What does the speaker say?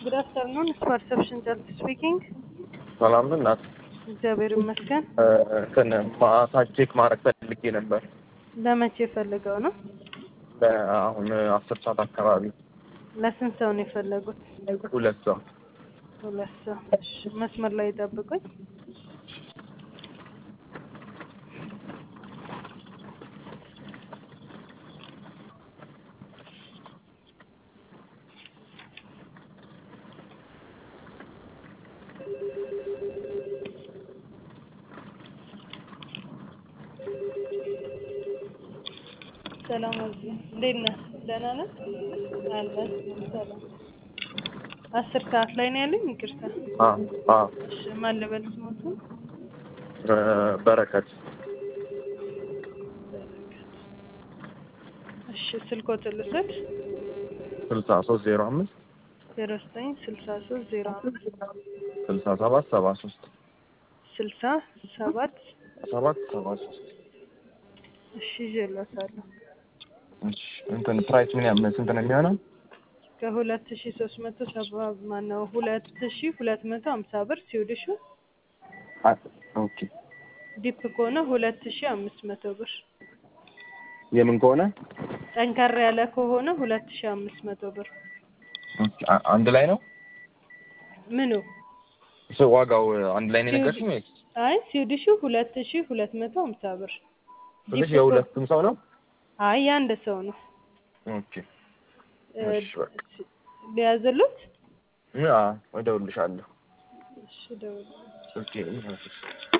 ጉድ አፍተርኑን ፐርሰፕሽን ጨልት ስፒኪንግ። ሰላም ነው እናት። እግዚአብሔር ይመስገን። እንትን ማሳጅ ቼክ ማድረግ ፈልጌ ነበር። ለመቼ የፈለገው ነው? አሁን አስር ሰዓት አካባቢ ለስንት ሰው ነው የፈለጉት? ሁለት ሰው ሁለት ሰው። እሺ፣ መስመር ላይ ይጠብቁኝ። ሰላም አዚ፣ እንዴት ነህ? ደህና ነህ? አለን። ሰላም። አስር ሰዓት ላይ ነው ያለኝ። ይቅርታ። አ አ እሺ፣ ማን ልበል ስሞቱ? በረከት እሺ፣ ስልኮትን ልውሰድ። ስልሳ ሶስት ዜሮ አምስት ዜሮ ዘጠኝ ስልሳ ሶስት ዜሮ አምስት ስልሳ ሰባት ሰባ ሶስት ስልሳ ሰባት ሰባት ሰባ ሶስት እሺ፣ ይዤላታለሁ። እሺ እንትን ፕራይስ ምን ያህል ስንት ነው የሚሆነው? ከሁለት ሺ ሶስት መቶ ሰባ ማነው ሁለት ሺ ሁለት መቶ ሀምሳ ብር ሲውልሹ አ ኦኬ ዲፕ ከሆነ ሁለት ሺ አምስት መቶ ብር የምን ከሆነ ጠንከር ያለ ከሆነ ሁለት ሺ አምስት መቶ ብር ኦኬ፣ አ- አንድ ላይ ነው ምኑ እሱ ዋጋው አንድ ላይ ነው የነገርሽኝ ወይስ አይ ሲውልሹ ሁለት ሺ ሁለት መቶ ሀምሳ ብር ትንሽ የሁለቱም ሰው ነው? አይ የአንድ ሰው ነው ኦኬ እ፣ እሺ በቃ ሊያዝሉት አ እደውልልሻለሁ። እሺ ደውል ኦኬ